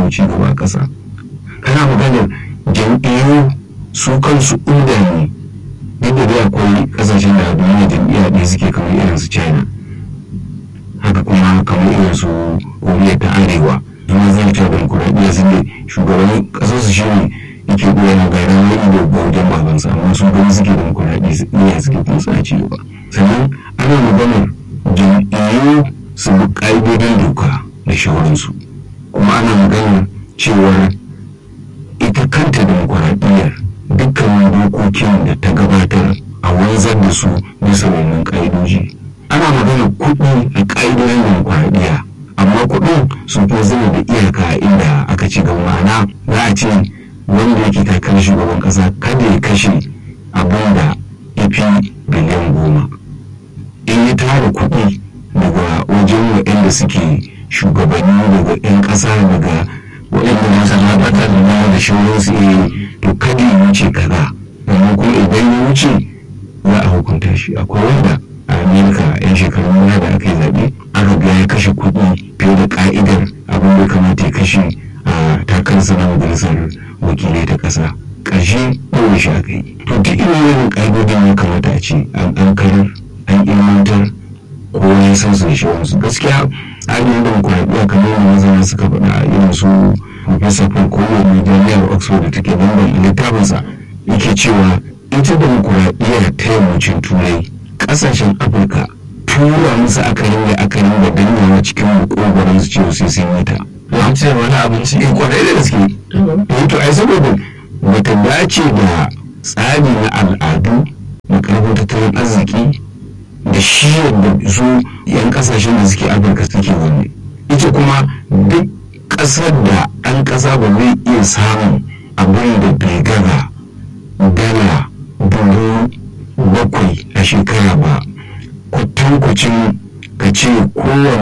kawo ci gaba a ƙasa kana maganar jam'iyyu su kansu inda ne duk da dai akwai ƙasashen da duniya jam'iyya ɗaya suke kamar irin su china haka kuma kamar irin su koriya ta arewa zama zai ta demokuraɗiyya su ne shugaban ƙasar su shine yake goyon ga ran wani da bautan babansa amma su gani suke demokuraɗiyya suke kuma suna ci gaba sannan ana maganar jam'iyyu su bi ƙa'idodin doka da shawararsu kuma ana maganar cewar ita kanta demokuraɗiyyar dukkanin dokokin da ta gabatar a wanzar da su bisa wannan ƙa'idoji ana magana kuɗi a ƙa'idodin demokuraɗiyya amma kuɗin sun fi zama da iyaka inda aka ci gaba ma'ana za a ce wanda yake takarar shugaban ƙasa kada ya kashe abin da ya fi biliyan goma in ya tara kuɗi daga wajen waɗanda suke shugabanni daga 'yan ƙasa daga waɗanda masu labatar da da shawararsu iya to kada ya wuce kaza amma kuma idan ya wuce za a hukunta shi akwai wanda a amerika yan shekarun baya da aka yi zaɓe aka ga ya kashe kuɗi fiye da ka'idar abin da kamata ya kashe a takarsa na majalisar wakilai ta ƙasa ƙarshe ɗaure shi aka yi to duk irin wannan ƙa'idodin ya kamata a ce an karar an ilmantar ko ya san su da shawararsu gaskiya tsarin demokuraɗiyya kamar yadda masana suka faɗa a irin su Profesa Paul mai jami'ar Oxford da take London littafinsa yake cewa ita demokuraɗiyya ta yammacin turai ƙasashen Afirka tura musu akarin da akarin da danyawa cikin makogoron su cewa sai sun yi ta. An ce wani abinci. Eh kwarai da gaske. Eh to ai saboda bata dace da tsari na al'adu na ƙarfin tattalin arziki da shi yadda su 'yan kasashen da suke afirka suke wanne ita kuma duk ƙasar da ɗan ƙasa ba zai iya samun abin da bai gaza dala dubu bakwai a shekara ba kwatankwacin ka ce kowane